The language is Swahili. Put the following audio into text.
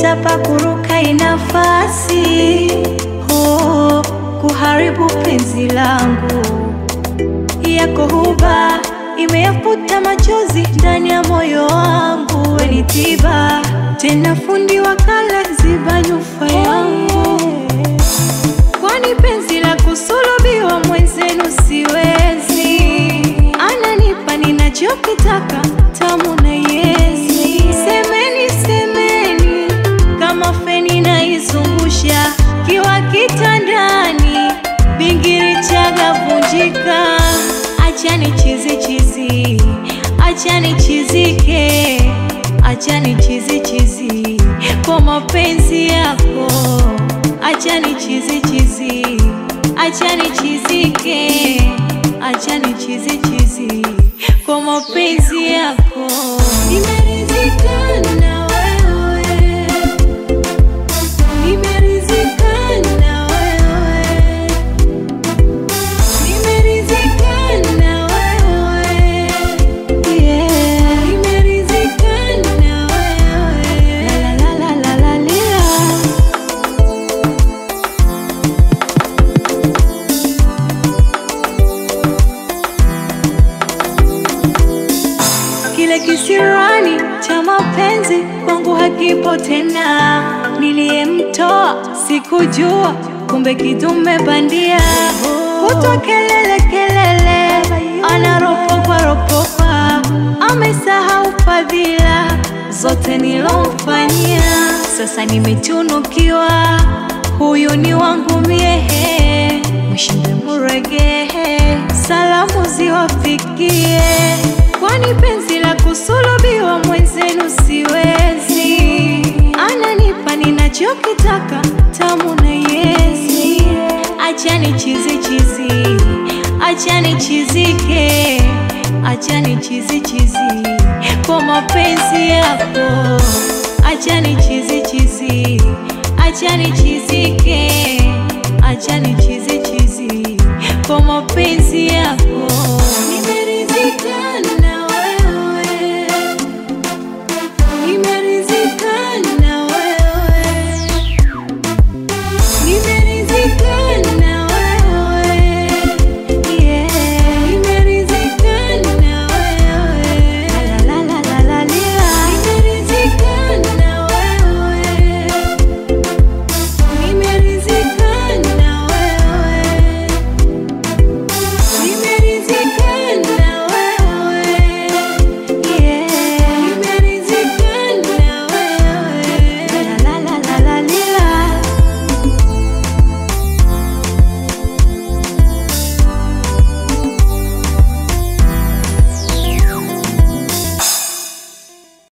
hata pakuruka inafasi oh, kuharibu penzi langu yako huba imeyafuta machozi ndani ya moyo wangu, weni tiba tena fundi wa kala ziba nyufa yangu, kwani penzi la kusulubiwa mwenzenu siwezi, ananipa ninachokitaka tamu na yezi. Semeni semeni kama feni naizungusha kiwa kitandani, bingiri chaga vunjika, achani chizi chizi, achani chizike, achani chizi chizi kwa mapenzi yako, achani chizi chizi, achani chizike, achani chizi chizi kwa mapenzi yako. Nimeridhika na wewe, nimeridhika na wewe, nimeridhika na wewe, yeah, nimeridhika na wewe, la la la la la la. Kile kisirani cha mapenzi kwangu hakipo tena, niliyemtoa sikujua, kumbe kidume bandia. Kutwa kelele kelele, anaropoka ropoka, amesahau fadhila zote nilomfanyia. Sasa nimetunukiwa, huyu ni wangu miehe, mshinde muregehe, salamu ziwafikie kwani penzi la kusulubiwa mwenzenu siwezi, ananipa ninachokitaka tamu na yezi. Achani chizi chizi, achani chizike, achani chizi chizi kwa mapenzi yako, achani chizi chizi, achani chizike